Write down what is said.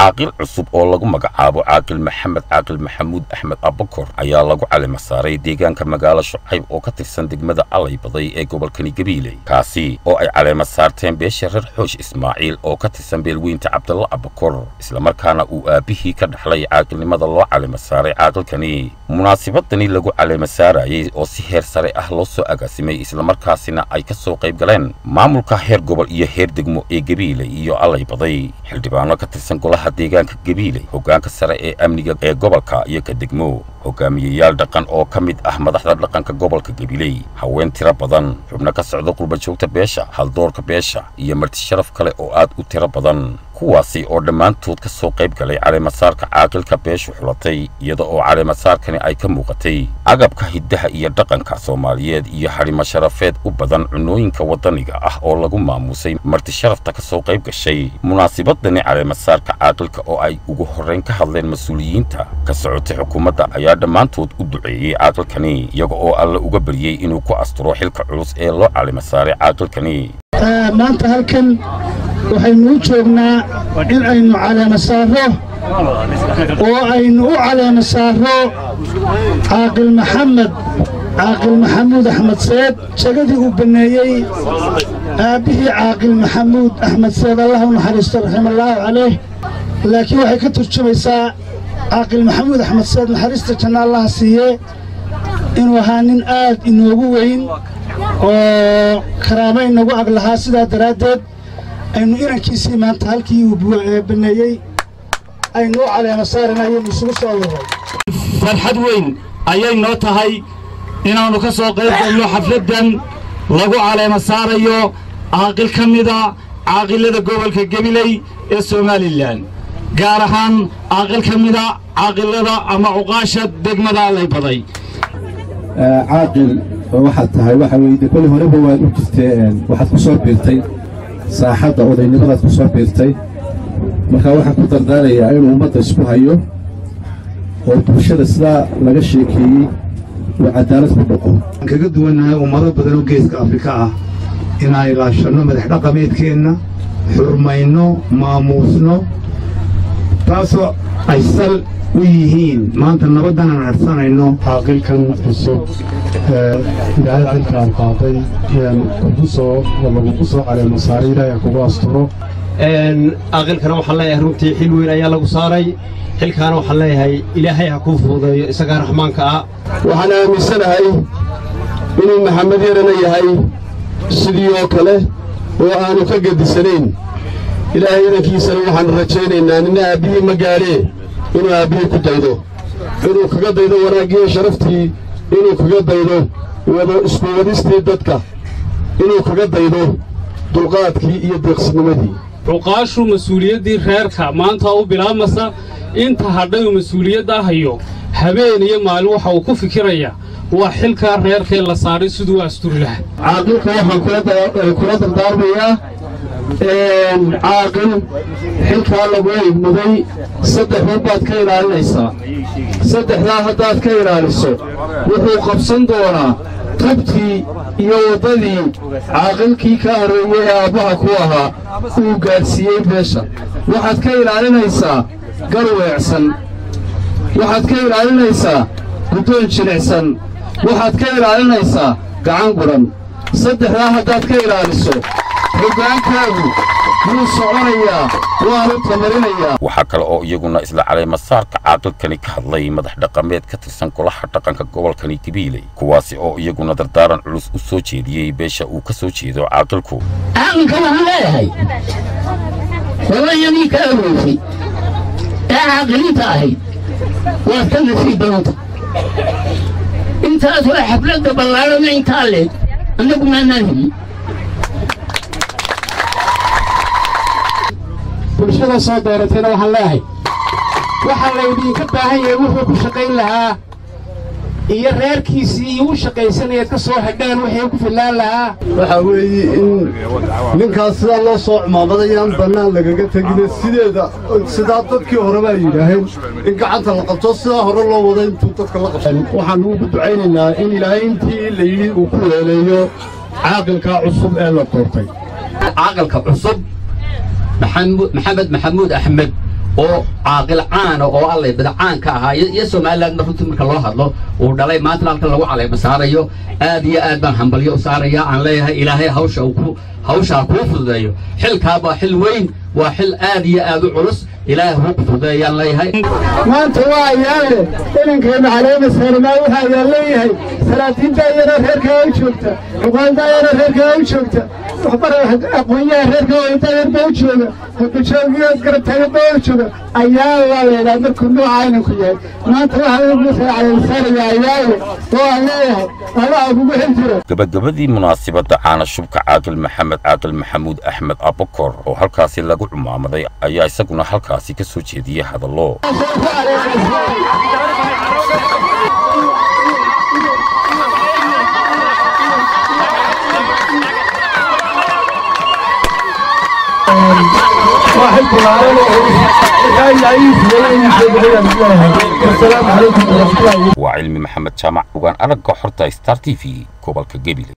caaqil cusub oo lagu magacaabo caaqil maxamed caaqil maxamuud axmed abakor ayaa lagu calima saaray deegaanka magaalo shucayb oo ka tirsan degmada allay baday ee gobolkani gabiiley kaasi oo ay caleema saarteen beesha reer xoosh ismaaciil oo ka tirsan beelweynta cabdalla abakor islamarkaana uu aabbihii ka dhaxlay caaqilnimada loo calima saaray caaqilkani munaasibadani lagu caleema saarayey oo si heer sare ah loo soo agaasimay islamarkaasina ay ka soo qayb galeen maamulka heer gobol iyo heer degmo ee gabiiley iyo allay baday xildhibaano ka tirsan golaha deegaanka gabiiley hoggaanka sare ee amniga ee gobolka iyo ka degmo hogaamiyeyaal dhaqan oo ka mid ah madaxda dhaqanka gobolka gabiley haween tiro badan xubno ka socda qurbajoogta beesha haldoorka beesha iyo marti sharaf kale oo aad u tiro badan kuwaasi oo dhammaantood ka soo qayb galay caleemasaarka caaqilka beeshu xulatay iyada oo caleemasaarkani ay ka muuqatay agabka hiddaha iyo dhaqanka soomaaliyeed iyo hadhimo sharafeed u badan cunooyinka waddaniga ah oo lagu maamuusay marti sharafta ka soo qayb gashay munaasibadani caleemasaarka caaqilka oo ay ugu horrayn ka hadleen mas-uuliyiinta ka socotay xukuumadda ayaa dhammaantood u duceeyey caaqilkani iyaga oo alle uga baryey inuu ku asturo xilka culus ee loo caleemasaaray caaqilkani maanta halkan waxaynu u joognaa in aynu caleema saarro oo aynu u caleema saarro caaqil maxamed caaqil maxamuud axmed seed jagadii uu banneeyey aabbihii caaqil maxamuud axmed seed allah u naxariisto raximallaahu caleyh laakiin waxay ka turjumaysaa caaqil maxamuud axmed seed naxariista janna allaha siiye inuu ahaa nin aad inoogu weyn oo karaamo inagu ag lahaa sidaa daraaddeed aynu inankiisii maanta halkii uu banneeyey aynu u caleema saarana ayaynu isugu soo waray farxad weyn ayay noo tahay inaannu ka soo qayb galno xafladdan lagu caleema saarayo caaqil ka mida caaqilada gobolka gabiley ee somalilan gaar ahaan caaqil ka mida caaqilada ama cuqaasha degmada allay baday caaqil waxaad tahay waxa weeye koli horeba waad u jirtee waxaad ku soo biirtay saaxadda odaynimadaad ku soo biirtay marka waxaan ku dardaarayaa inuu ummadda isku hayo oo bulshada sidaa laga sheekeeyey uu cadaalad ku dhaqo waxaan kaga duwannahay ummado badan oo geeska afrika ah inaan ilaashanno madax dhaqameedkeenna xurmayno maamuusno taasoo ay sal u yihiin maanta nabaddan aan harsanayno caaqilkan cusub ilaahay xilkaan qaaday kugu soo lagugu soo caleemo saaray ilaahay kugu asturo caaqilkana waxaan leeyahay runtii xil weyn ayaa lagu saaray xilkaana waxaan leeyahay ilaahay ha kuu fududeeyo isagaa raxmaanka ah waxaan aaminsanahay inuu maxamed yarana yahay sidii oo kale oo aanu ka gedisanayn ilaahay idankiisana waxaannu rajaynaynaa nina aabbihii ma gaadhee inuu aabbihii ku daydo inuu kaga daydo wanaaggiiyo sharaftii inuu kaga daydo wado isku wadistii dadka inuu kaga daydo dulqaadkii iyo deeqsinimadii cuqaashu mas-uuliyaddii reerka maanta u bilaabmasa inta hadhay uu mas-uuliyadda hayo habeen iyo maalin waxa uu ku fikiraya waa xilkaa reerkee la saaray siduu asturi lahaa caaqilka waxaan kula dardaarmayaa caaqil xilkaa lagu eegmuday saddexdan baad ka ilaalinaysaa saddexdaa haddaad ka ilaaliso wuxuu qabsan doonaa tubtii iyo waddadii caaqilkii ka horreeyey ee aabbaha ku ahaa uu gaadhsiiyey beesha waxaad ka ilaalinaysaa gar weecsan waxaad ka ilaalinaysaa guddoon jilicsan waxaad ka ilaalinaysaa gacan gudhan saddexdaa haddaad ka ilaaliso hoggaankaagu wuu soconayaa waanu tamarinayaa waxaa kale oo iyaguna isla caleemasaarka caaqilkani ka hadlay madax dhaqameed ka tirsan golaha dhaqanka gobolkani gabiiley kuwaasi oo iyaguna dardaaran culus u soo jeediyey beesha uu ka soo jeedo caaqilku caaqilka waxaan leeyahay hooyadii ka aroosay ee caaqiliinta ahayd waad ka nasiib badanta intaas waa xafladda ballaarana intaa leeg annagu maanaan helin bulshada soo dooratayna waxaan leeyahay waxaa laydinka baahan yahay wuxuu ku shaqayn lahaa iyo reerkiisii iyo u shaqaysanayaad ka soo hadhaan waxay ku fillaan lahaa waxaa weeye in ninkaas sidaa loo soo cumaamadayaan bannaan lagaga tegine sideeda sidaa dadkii hore baa yidhaaheen in gacanta la qabto sidaa hore loo wada intuu dadka la qabto waxaannu ugu ducaynaynaa in ilaahay intii la yidhi uu ku weeleeyo caaqilka cusub ee la doortay caaqilka cusub maxamed maxamuud axmed oo caaqil caana oo allay badacaanka ahaa iyo somaliland runtii marka loo hadlo uu dhalay maantana halkan lagu caleema saarayo aad iyo aad baan hambalyo u saaraya aan leeyahay ilaahay hawsha ku hawshaa kuu fududeeyo xilkaa waa xil weyn waa xil aad iyo aad u culus ilaahay huu ku fududeeyaan leeyahay maanta waa ayaale inankeenna caleema saarnaa waxa ayaan leeyahay salaatiinta iyana reerkaa u joogta xuqaalda iyana reerkaa u joogta aqoonyaha reerka dayarba u jooga hogajoogiyo garabtaagaba u jooga ayaa waa leedahay markuu nooca inanku yahay maanta waxa ugu caleemasaaraya ayaale oo aan leeyahay allaha kugu xil jiro gabagabadii munaasibadda caana shubka caaqil maxamed caaqil maxamuud axmed abakor oo halkaasi lagu cumaamaday ayaa isaguna halkaasi ka soo jeediyey hadallo واحد بلارين كان يعيش وين السلام عليكم ورحمة الله waa cilmi maxamed jaamac ugaan aragga xorta star t v gobolka gebile